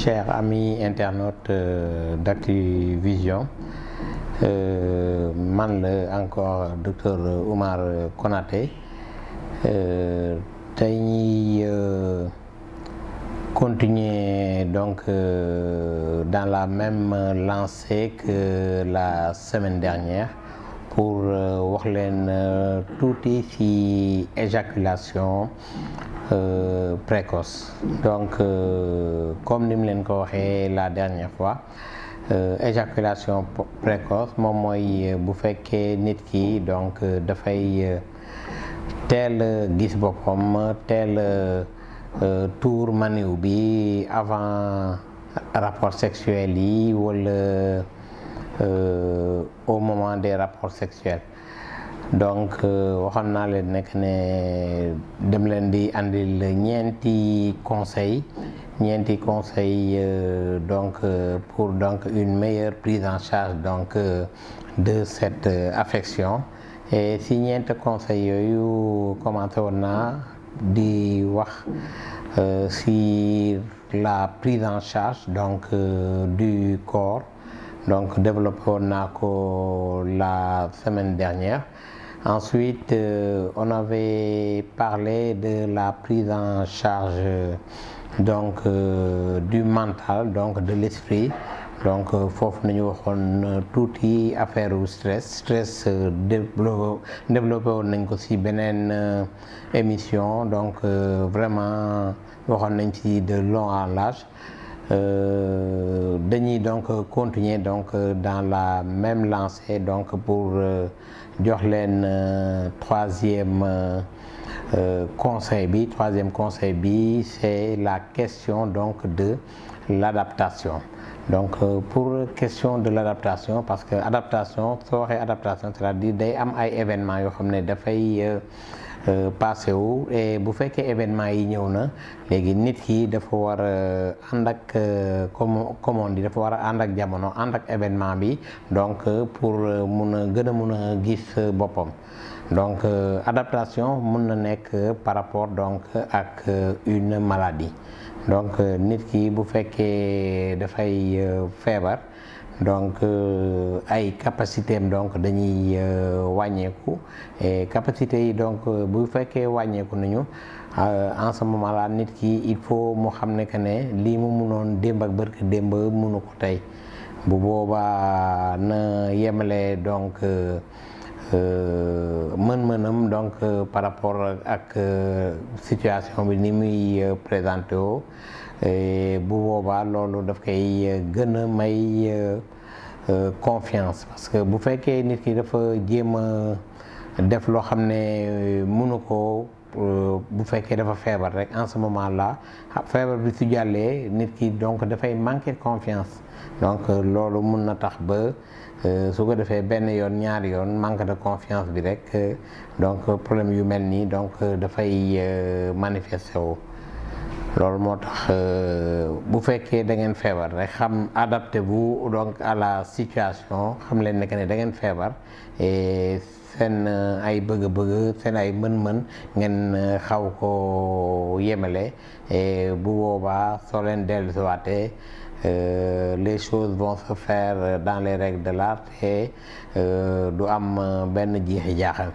chers amis internautes euh, d'Actuvision euh, man la encore docteur Oumar Konaté tey ñuy continuer donc euh, dans la même lancée que la semaine dernière pour wax leen tuuti ci éjaculation Euh, précoce donc euh, comme ni mu leen ko waxee la dernière fois euh, éjaculation précoce moom mooy bu fekkee nit ki donc dafay teel gis boppam teel tour maniw bi avant rapport sexuel yi wala au moment des rapports sexuels donc waxoon naa leen nekk ne dem leen di andil ñeenti conseil ñeenti conseil donc pour donc une meilleure prise en charge donc de cette affection et si ñeenti conseil yooyu commencé woon naa di wax si la prise en charge donc du corps donc développé woon naa ko la semaine dernière Ensuite, euh, on avait parlé de la prise en charge donc euh, du mental donc de l'esprit donc foofu nañu waxoon tuuti affaire u stress stress développé woon nañ ko ci beneen émission donc euh, vraiment waxoon nañ ci de long en large dañuy donc continuer donc dans la même lancée donc pour jox leen troisième conseil bi troisième conseil bi c'est la question donc de l'adaptation donc pour question de l'adaptation parce que adaptation soo waxee adaptation c'est-à-dire day am ay événements yoo xam ne dafay passé wu et bu fekkee événement yi ñëw na léegi nit ki dafa war a ànd ak comme comme on dit dafa war a ànd ak jamono ànd ak événement bi donc pour mun a gën a mun a gis boppam donc adaptation mun na nekk par rapport donc ak une maladie donc nit ki bu fekkee dafay feebar donc ay capacité am donc dañuy wàññeeku et capacité yi donc bu fekkee wàññeeku nañu en ce moment là nit ki il faut mu xam ne que ne lii mu munoon démb ak bërk démb munu ko tey bu boobaa na yemale donc mën-mënam donc par rapport ak situation bi ni muy présenté woo bu boobaa loolu daf koy gën a may confiance parce que bu fekkee nit ki dafa jéem a def loo xam ne mënu ko bu fekkee dafa feebar rek en ce moment là feebar bi su jàllee nit ki donc dafay manquer confiance donc loolu mun na tax ba su ko defee benn yoon ñaari yoon manque de confiance bi rek donc problème yu mel nii donc dafay manifester wu loolu moo tax bu fekkee da ngeen feebar rek xam adaptez-vous donc à la situation xam leen ne que ne da ngeen feebar et seen ay bëgg-bëgg seen ay mën-mën ngeen xaw ko yemale et bu boobaa soo leen dellusiwaatee les choses vont se faire dans les règles de l'art et du am benn jiixi jaaxal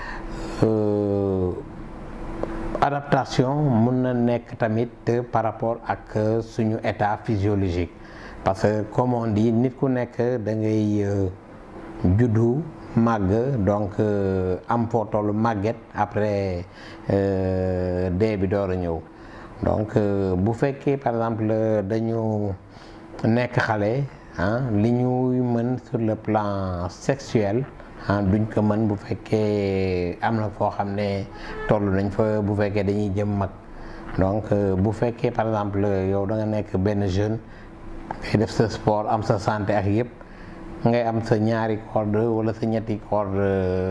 adaptation mun na nekk tamit par rapport ak suñu état physiologique parce que comme on dit nit ku nekk da ngay juddu màgg donc am foo tollu màgget après dee bi door a ñëw donc bu fekkee par exemple dañu nekk xale ah li ñuy mën sur le plan sexuel ah duñ ko mën bu fekkee am na foo xam ne toll nañ fa bu fekkee dañuy jëm mag donc bu fekkee par exemple yow da nga nekk benn jeune ngay def sa sport am sa santé ak yëpp ngay am sa ñaari corde wala sa ñetti corde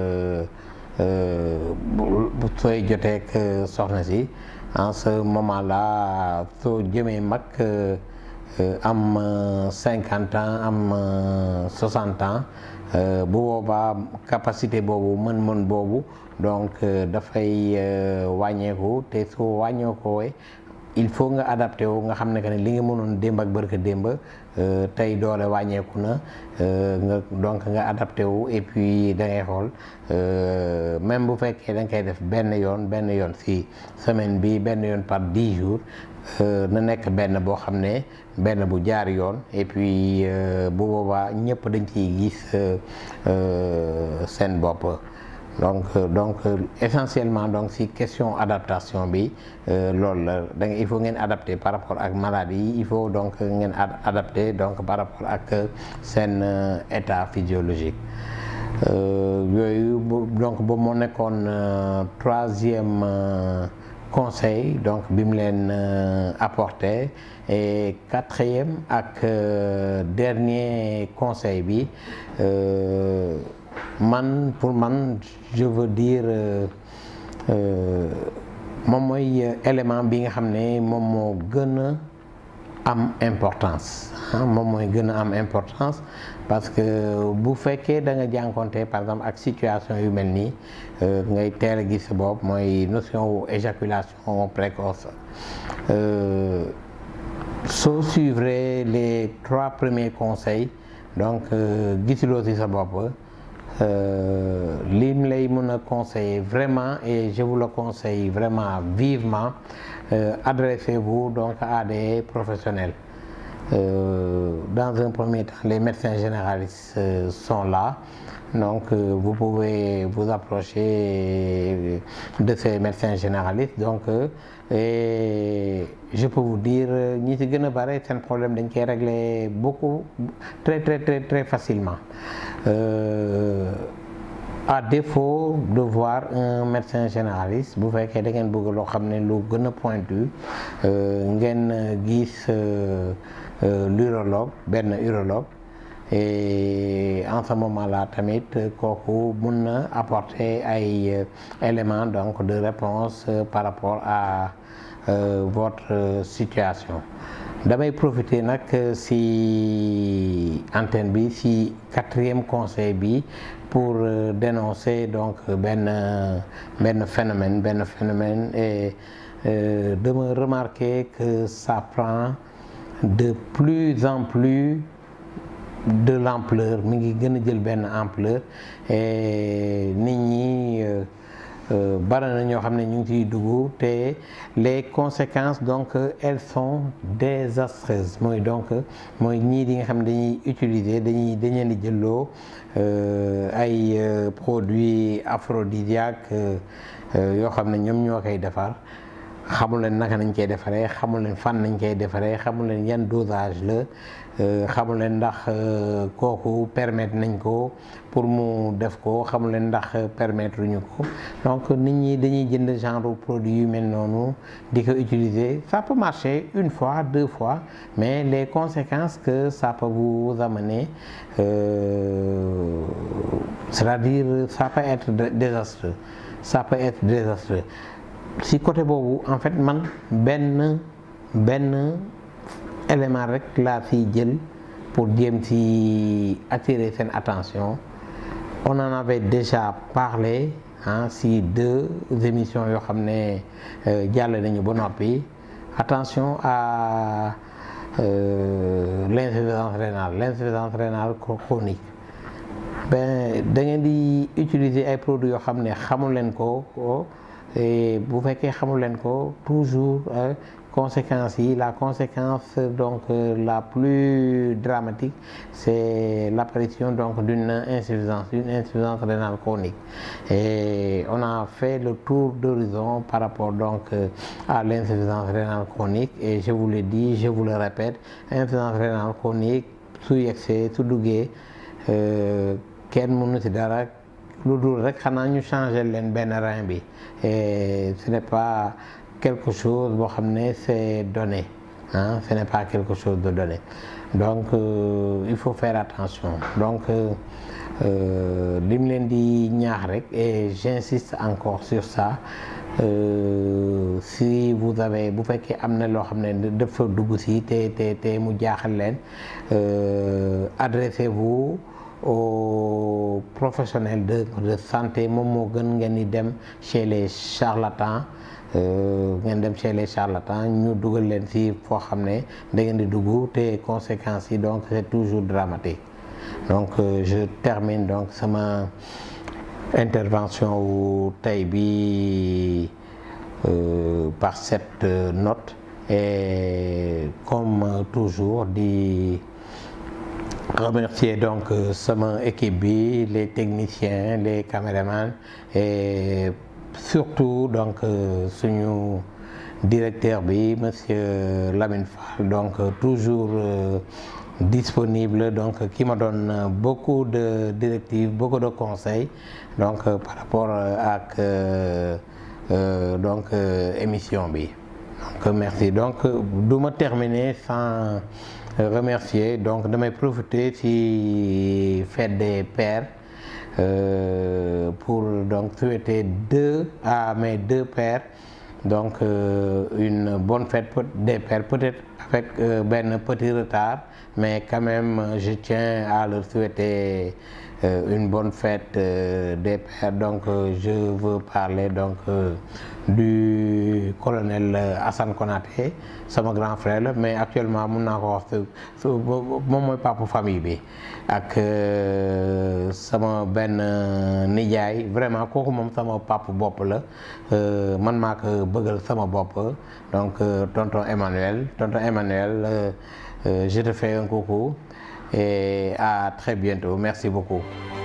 sooy joteek soxna si en ce moment là soo jëmee mag am cinquante ans am soixante ans bu boobaa capacité boobu mën-mën boobu donc dafay wàññeeku te su wàññeekoo il faut nga adapté wu nga xam ne que ne li nga mënoon démb ak bërka démb tey doole wàññeeku na nga donc nga adapté wu et puis da ngay xool même bu fekkee da nga koy def benn yoon benn yoon si semaine bi benn yoon par dix jours na nekk benn boo xam ne benn bu jaar yoon et puis bu boobaa ñëpp dañ ciy gis seen bopp donc donc essentiellement donc si question adaptation bi loolu la da il faut ngeen adapté par rapport ak maladie yi il faut donc ngeen adapté donc par rapport ak seen état physiologique yooyu donc boobu moo nekkoon troisième conseil donc bi mu leen apporté et quatrième ak dernier conseil bi man pour man je veux dire moom mooy élément bi nga xam ne moom moo gën a am importance moom mooy gën a am importance parce que bu fekkee da nga jànkonte par exemple ak situation yu mel nii ngay teel a gis sa bopp mooy notion wu éjaculation précoce soo suivre les trois premiers conseils donc gisuloo ci sa bopp lim lay mën a conseiller vraiment et je vous le conseille vraiment vivement euh, adressez-vous donc à des professionnels euh, dans un premier temps les médecins généralistes euh, sont là donc vous pouvez vous approcher de ces médecins généralistes donc et je peux vous dire ñi ci gën a bare seen problème dañ koy régler beaucoup très très très très facilement euh, à défaut de voir un médecin généraliste bu fekkee da ngeen bëgg loo xam ne lu gën a pointu ngeen gis l'urologue benn urologue et en ce moment-là tamit kooku mun na apporter ay éléments donc de réponse par rapport à euh, votre situation damay profiter nag si antenne bi si quatrième conseil bi pour euh, dénoncer donc benn benn phénomène benn phénomène et euh, de me remarquer que ça prend de plus en plus de l'ampleur mi ngi gën a jël benn ampleur et nit ñi bari na ñoo xam ne ñu ngi ciy dugg te les conséquences donc elles sont désastreuses mooy donc mooy ñii di nga xam ne dañuy utiliser dañuy dañ leen di jëlloo ay produits aphrodisiaques yoo xam ne ñoom ñoo koy defar xamul leen naka nañ koy defaree xamul leen fan nañ koy defaree xamul leen yan dosage la xamul leen ndax kooku permettre nañ ko pour mu def ko xamul leen ndax permettre ñu ko donc nit ñi dañuy jënd genre produit yu mel noonu di ko utiliser ça peut marcher une fois deux fois mais les conséquences que ça peut vous amener euh, c'est-à-dire ça peut être désastreux ça peut être désastreux si côté boobu en fait man benn benn élément rek laa fi jël pour jéem ci attirer seen attention on en avait déjà parlé ah si deux émissions yoo xam ne jàll nañu ba noppi attention à euh, l'insuffisance rénale l'insuffisance rénale chronique ben da ngeen di utiliser ay produits yoo xam ne xamul leen ko bu fekkee xamul leen ko toujours conséquences yi la conséquence donc la plus dramatique c'est l'apparition donc d'une insuffisance une insuffisance rénale chronique et on a fait le tour d'horizon par rapport donc à l'insuffisance rénale chronique et je vous le dis je vous le répète insuffisance rénale chronique su yegsee su duggee kenn mënu ci dara lu dul rek xanaa ñu changer leen benn rein bi et ce n'est pas quelque chose boo xam ne c'est donné ah ce n'est pas quelque chose de donné donc euh, il faut faire attention donc li mu leen di ñaax rek et j'insiste encore sur ça euh, si vous avez bu fekkee am na loo xam ne dafa dugg si te te te mu jaaxal leen adressez-vous aux professionnels de de santé moom moo gën ngeen di dem chez les charlatans ngeen dem chez les charlatans ñu dugal leen ci foo xam ne da ngeen di dugg te conséquences yi donc c'est toujours dramatique donc je termine donc sama intervention wu tey bi par cette note et comme toujours di remercier donc sama équipe bi les techniciens les caméramans et surtout donc suñu directeur bi monsieur Lamine Fall donc toujours disponible donc qui me donne beaucoup de directives beaucoup de conseils donc par rapport ak donc émission bi donc merci donc du ma terminer sans remercier donc damay profiter ci fête des pères euh, pour donc souhaiter deux à mes deux pères donc euh, une bonne fête des pères peut-être avec euh, ben petit retard mais quand même je tiens à leur souhaiter une bonne fête des pères donc je veux parler donc du colonel Assane Konaté sama grand frère la mais actuellement mun naa ko wax su moom mooy papa famille bi ak sama benn nijaay vraiment kooku moom sama papa bopp la man maa ko bëggal sama bopp donc tonton Emmanuel tonton Emmanuel je te fais un coucou et à très bientôt merci beaucoup